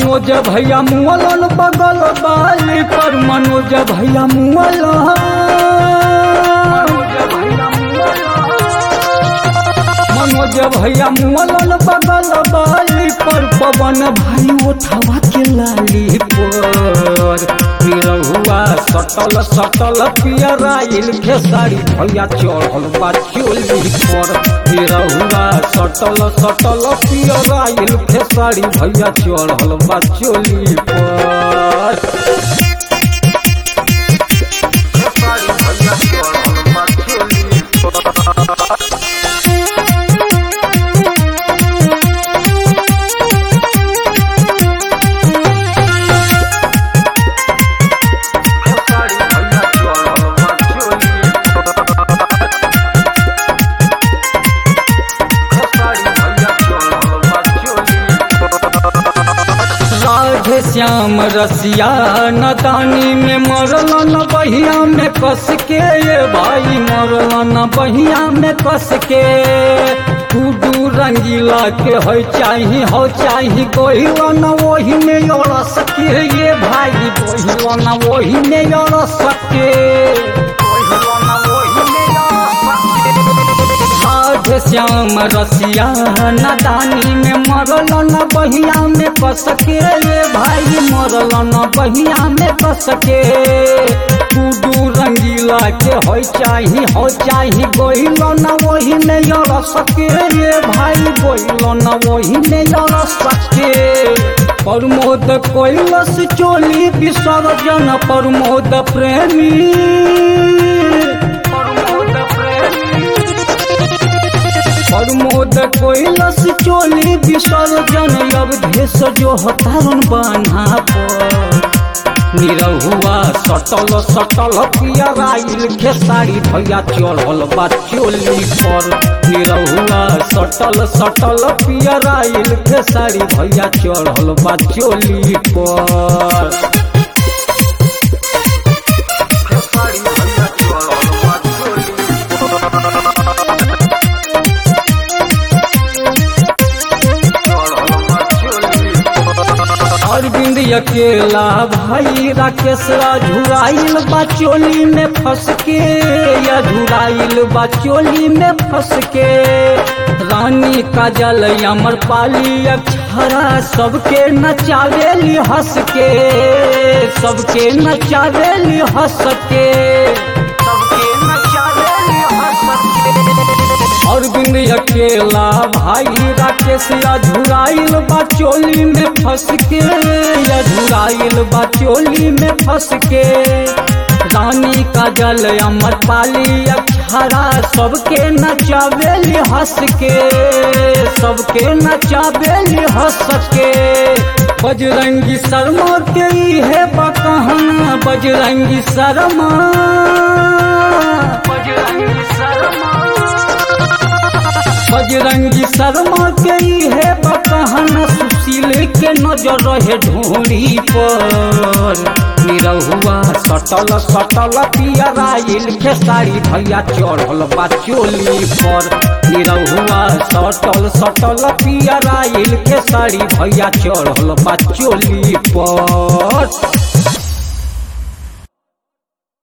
मनोज भैया मुअलन बगल बाली पर मनोज भैया मुअलन मनोज भैया मुअलन बगल बाली पर पवन भाई उठावा के लाली पर निरहुआ सटल सटल पियराइल खेसारी भैया चढ़ल बा चोली पर निरहुआ सटल सटल पियराइल खेसारी भैया चढ़ल बा चोली पर खेसारी भैया चढ़ल बा चोली पर खेसारी भैया चढ़ल बा चोली खेसारी भैया चढ़ल बा चोली राधे श्याम रसिया नदानी में मरल न बहिया में कस के ये भाई मरल न बहिया में कस के टूडू रंगीला के हो चाही हो चाही गोहिल न वही में रस के ये भाई गोहिल न वही में रस के गोहिल न वही में रस साध श्याम रसिया नदानी में मरल न बहिया में कसके ये भाई मरल न बहिया में कसके टूडू रंगीला के हो चाही हो चाही गोहिल न वही में यर सके ये भाई गोहिल न वही में यर सके प्रमोद कैलस चोली विसर्जन प्रमोद प्रेमी प्रमोद प्रेमी प्रमोद कैलस चोली विसर्जन अवधेश जो हतारन बान्हा पर निरहुआ सटल सटल पियराइल खेसारी भैया चढ़ल बा चोली पर निरहुआ सटल सटल पियराइल खेसारी भैया चढ़ल बा चोली पर खेसारी भैया चढ़ल बा चोली अरविंद अकेला भाई राकेश झुराइल बचोली में फंस के या झुराइल बचोली में फंस के रानी काजल अमर पाली अक्षरा सबके नचावेली हंस के सबके नचावेली हंस के सबके नचावेली हंस के अरविंद अकेला भाई राकेश अझुराइल बचोली में फंस के अझुराइल बचोली में फंस के रानी काजल अमर पाली अक्षरा सबके नचावेली हंस के सबके नचावेली हंस के बजरंगी शर्मा के ही है बकहना बजरंगी शर्मा बजरंगी शर्मा बजरंगी शर्मा के ही है बकहन सुशील के नजर रहे ढोरी पर निरहुआ सटल सटल पियराइल खेसारी भैया चढ़ल बा चोली पर निरहुआ सटल सटल पियराइल खेसारी भैया चढ़ल बा चोली पर